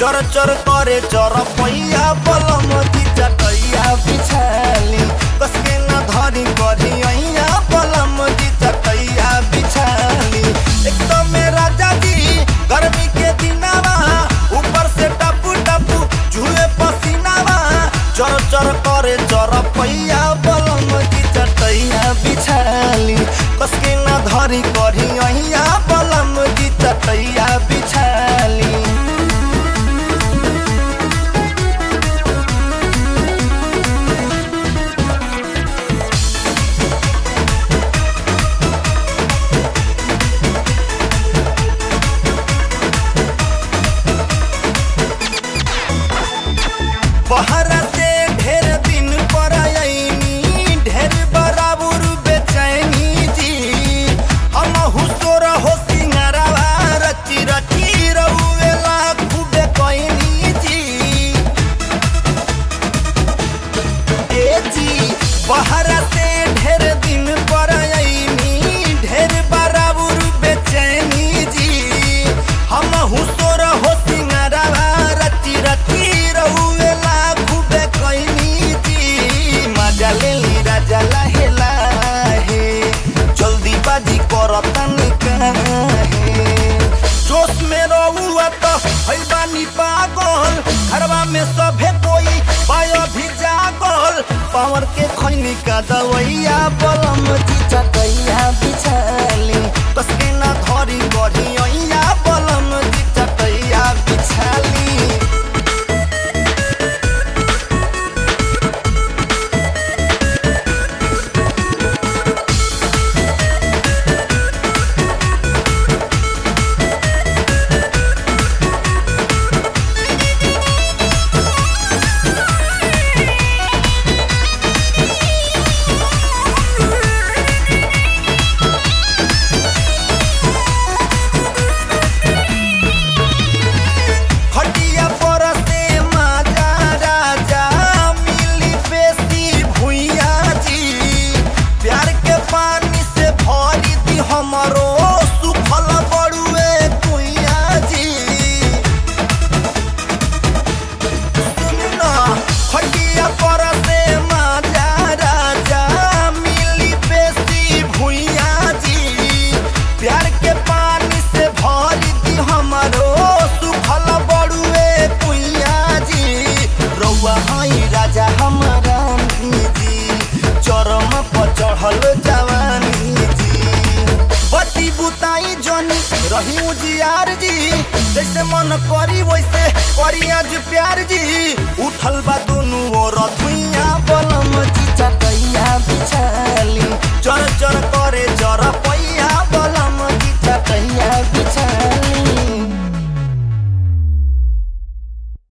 चर चर करे चर पैया बलम जी चटैया बिछाली कसके न धरी करी ऐया बलम जी चटैया बिछाली एक तो में राजा जी गर्मी के दिनावा ऊपर से टपू टपू जुए पसीनावा चर चर करे चर पैया बलम जी चटैया बिछाली कसके न धरी करी ऐया बलम जी चटैया बिछाली बहरा से ढेर दिन पर आईनी ढेर बराबर बेचैनी जी हम हुसोर हो सिंगरवा रची रची रउवेला खूबे कैनी जी ए जी बहरा से ढेर दिन पर आईनी ढेर बराबर बेचैनी जी हम हुसोर हो सिंगरवा रची रची रउवेला खूबे कैनी जी मजा ले ली राजा लाहे लाहे जल्दी बाजी करतन काहे जोश में रहुआ तो है बानी पागल घरवा में सभे कोई पाया भी जागल पावर के खैनी का दवैया बलम जी चटैया बिछाली कसके ना धरी गढ़ी ऐया बलम जी चटैया बिछाली खटिया पर से माजा राजा मिली बेसी भुइया जी प्यार के पानी से भरी दी हमरो सुखल बड़ुए कुइया जी सुनना खटिया पर से माजा राजा मिली बेसी भुइया जी प्यार के पानी से भरी दी हमरो सुखल बड़ुए कुइया जी रउआ हई राजा हमारा जी चरम पर चढ़ल जवानी जी बत्ती बुताई जनी रही उजियार जी जैसे मन करी वैसे करी आज प्यार जी उठल